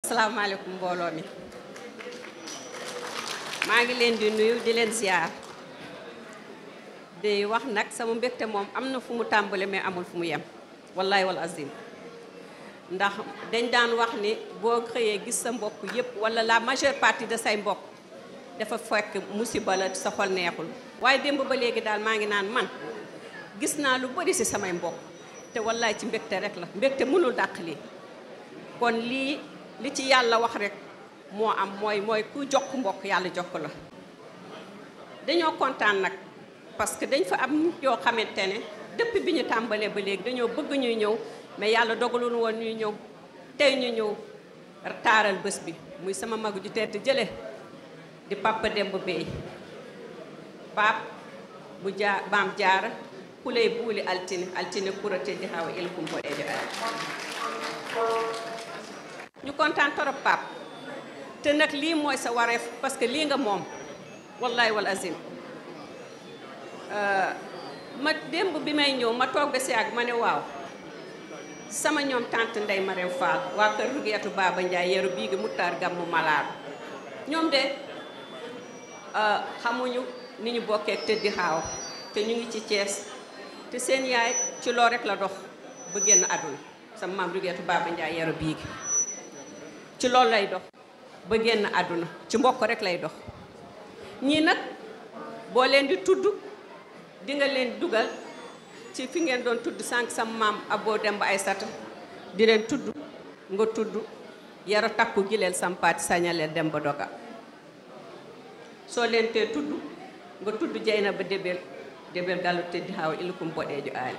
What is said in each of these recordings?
asalaamaaleykum mbooloo mi maa ngi leen di nuyu di leen ziar di wax nag sama mbégte moom am na fu mu tàmbale mais amul fu mu yem wallahi wal azim ndax dañ daan wax ni boo xëyee gis sa mbokk yépp wala la majeure partie de say mbokk dafa fekk musiba la sa xol neexul waaye démb ba léegi daal maa ngi naan man gis naa lu bari ci samay mbokk te wallaay ci mbégte rek la mbégte mënul dàq lii kon lii li ci yàlla wax rek moo am mooy mooy ku jokk mbokk yàlla jokk la dañoo kontaan nag parce que dañ fa am nit yoo xamante ne depuis bi ñu tàmbalee ba léegi dañoo bëgg ñuy ñëw mais yàlla dogalul woon ñuy ñëw tey ñu ñëw taaral bés bi muy sama mag ju tedd jële di papa Demba Bey pap bu jaar baam jaara kuley buuli altine altine kurate di xaw il kum boɗeejo ay ñu kontaan torop pap te nag lii mooy sa wareef parce que lii nga moom wallahi wal azim ma démb bi may ñëw ma toog ba si ak ma ne waaw sama ñoom tante Ndey Marème Fall waa kër Rugeetu Baba Ndiaye yeru bii gi muttaar gàmmu malaar ñoom de xamuñu ni ñu bokkee tëddi xaaw te ñu ngi ci Thiès te seen yaay ci loo rek la dox ba génn àdduna sama maam Rugeetu Baba Ndiaye yeru bii gi ci loolu lay dox ba génn àdduna ci mbokk rek lay dox ñii nag boo leen di tudd di nga leen dugal ci fi ngeen doon tudd sànq sama maam Abo Demba Aysata di leen tudd nga tudd yara takku gi leen sampaati sañaleel Demba Doga soo leen tee tudd nga tudd jeyna ba débel débel gàllu tëddi xaaw ilukum boɗeejo aali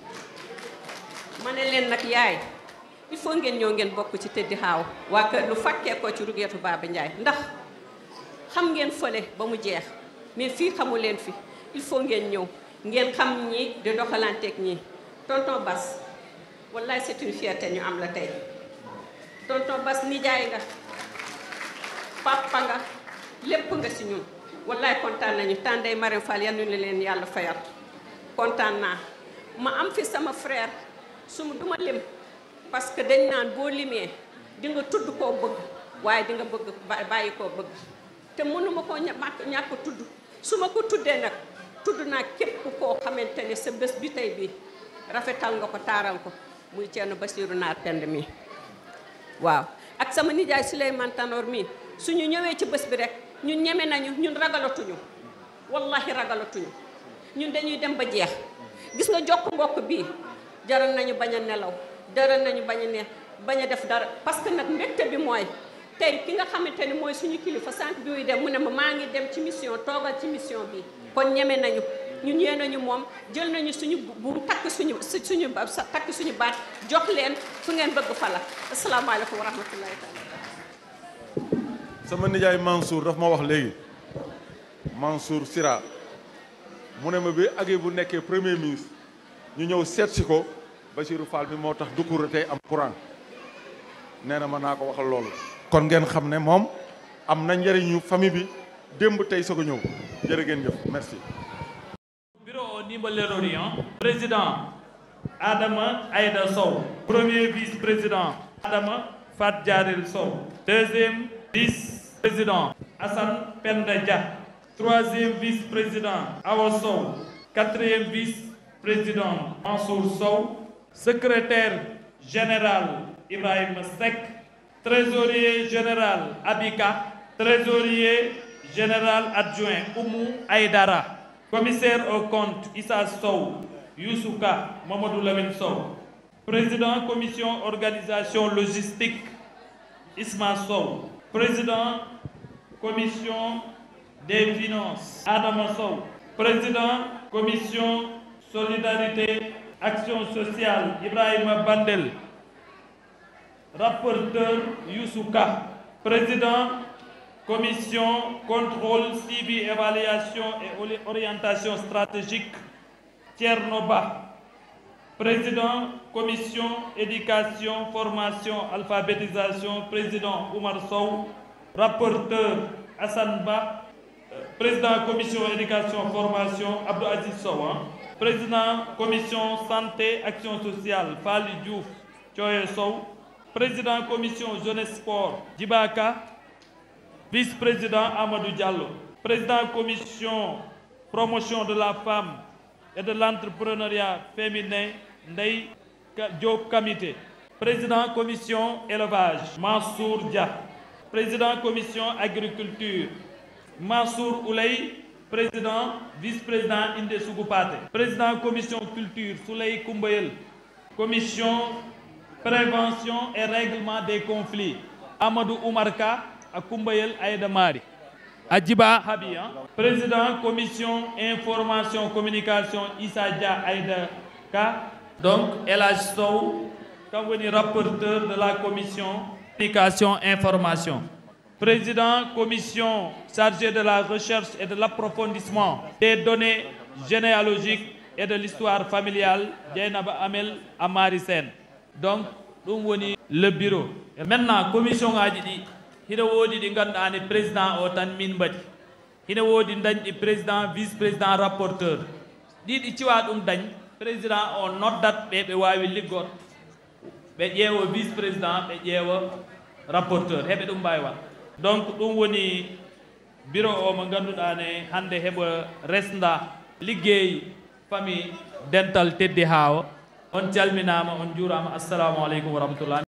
ma ne leen nag yaay il faut ngeen ñëw ngeen bokk ci tëddi xaaw waa kër lu fakkee ko ci rugeetu Baba Ndiaye ndax xam ngeen fële ba mu jeex mais fii xamu leen fi il faut ngeen ñëw ngeen xam ñi di doxalanteeg ñi tonton Bas wallaay c'est une fierté ñu am la tey tonton Bas nijaay nga papa nga lépp nga si ñun wallaay kontaan nañu tànday Marème Fall yan ñu leen yàlla fayal kontaan naa ma am fi sama frère su ma duma lim parce que dañ naan boo limee di nga tudd koo bëgg waaye di nga bëgg bàyyi koo bëgg te mënuma koo ñàkk ñàkk tudd su ma ko tuddee nag tudd naa képp koo xamante ne sa bés bi tey bii rafetal nga ko taaral ko muy Thierno Bassirou Naar Pend mi waaw ak sama nijaay Souleymane Tanor mi suñu ñëwee ci bés bi rek ñun ñeme nañu ñun ragalatuñu wallahi ragalatuñu ñun dañuy dem ba jeex gis nga jokk mbokk bii jaral nañu bañ a nelaw jaral nañu bañ a ne bañ a def dara parce que nag mbégte bi mooy tey ki nga xamante ni mooy suñu kilifa sant bi muy dem mu ne ma maa ngi dem ci mission toogal ci mission bi kon ñeme nañu ñun yee nañu moom jël nañu suñu bu takk suñu suñu takk suñu baat jox leen fu ngeen bëgg fa la asalaamaaleykum wa rahmatullahi taala sama nijaay Mansour daf ma wax léegi Mansour Sira mu ne ma bi agee bu nekkee premier ministre ñu ñëw seet si ko Bassirou Fall bi moo tax Doucouré tey am courant nee na ma naa ko waxal loolu kon ngeen xam ne moom am na njëriñu famille bi démb tey soog a ñëw jërë ngeen jëf merci bureau au niveau de l'Orient président Adama Aïda Sow premier vice-président Adama Fat Djaril Sow deuxième vice-président Hassan Penda Dia troisième vice-président Awa Sow quatrième vice-président Mansour Sow secrétaire général Ibrahima Seck trésorier général Abika trésorier général adjoint Oumou Aïdara commissaire au compte Issa Sow Youssouka Mamadou Lamine Sow président commission organisation logistique Isma Sow président commission des finances Adama Sow président commission solidarité action sociale Ibrahima Bandel rapporteur Youssouka président commission contrôle suivi évaluation et orientation stratégique Tchernoba président commission éducation formation alphabétisation président Oumar Sow rapporteur Hassan Ba président commission éducation formation Abdou Aziz Sow président commission santé action sociale Fali Diouf Thioye Sow président commission jeunesse sport Djibaka vice-président Amadou Diallo président commission promotion de la femme et de l'entrepreneuriat féminin Ndeye Diop Kamité président commission élevage Mansour Dia président commission agriculture Mansour Ouley président vice-président Inde Sougupate président commission culture Souley Koumbayel commission prévention et règlement des conflits Amadou Oumarka à Koumbayel Aïda Mari Adjiba Habia président commission information communication Issa Dia Aïda Ka donc Elage Sow comme venu rapporteur de la commission communication information président commission chargé de la recherche et de l'approfondissement des données généalogiques et de l'histoire familiale Dieynaba Amel Amari Sen donc ɗum woni le bureau et maintenant commission ngaji ɗi hina woodi ɗi ganduɗa ne président o tan min mbaɗi hina woodi dañɗi président vice président rapporteur ɗiɗi ciwa ɗum dañ président o noddat ɓe ɓe wawi liggor ɓe ƴeewa vice président ɓe ƴeewa rapporteur heɓe ɗum mbawi wat donc ɗum woni bureau o mo ganduɗa ne hande heɓa resda liggey famille dental teddi haawa on calminama on juurama assalamu aleykum wa rahmatullah